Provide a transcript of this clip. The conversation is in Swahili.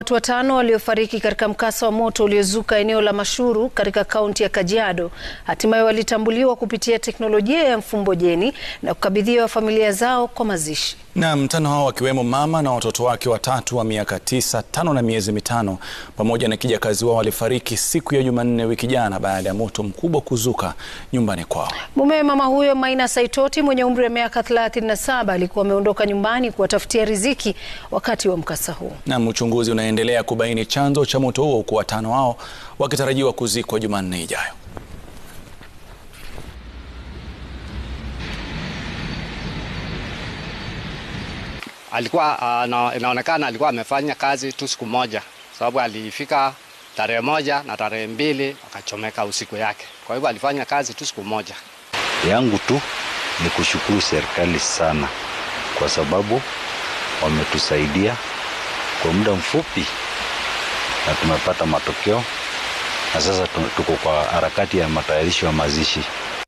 Watu watano waliofariki katika mkasa wa moto uliozuka eneo la Mashuru katika kaunti ya Kajiado hatimaye walitambuliwa kupitia teknolojia ya mfumbo jeni na kukabidhiwa familia zao kwa mazishi. Na mtano hao wakiwemo mama na watoto wake watatu wa miaka tisa, tano na miezi mitano pamoja na kijakazi wao walifariki siku ya Jumanne wiki jana baada ya moto mkubwa kuzuka nyumbani kwao. Mumewe mama huyo Maina Saitoti mwenye umri wa miaka 37 alikuwa ameondoka nyumbani kuwatafutia riziki wakati wa mkasa huo. Na uchunguzi unaendelea kubaini chanzo cha moto huo huku watano hao wakitarajiwa kuzikwa Jumanne ijayo. Alikuwa uh, inaonekana alikuwa amefanya kazi tu siku moja, sababu alifika tarehe moja na tarehe mbili akachomeka usiku yake. Kwa hivyo alifanya kazi tu siku moja. Yangu tu ni kushukuru serikali sana, kwa sababu wametusaidia kwa muda mfupi na tumepata matokeo, na sasa tuko kwa harakati ya matayarisho ya mazishi.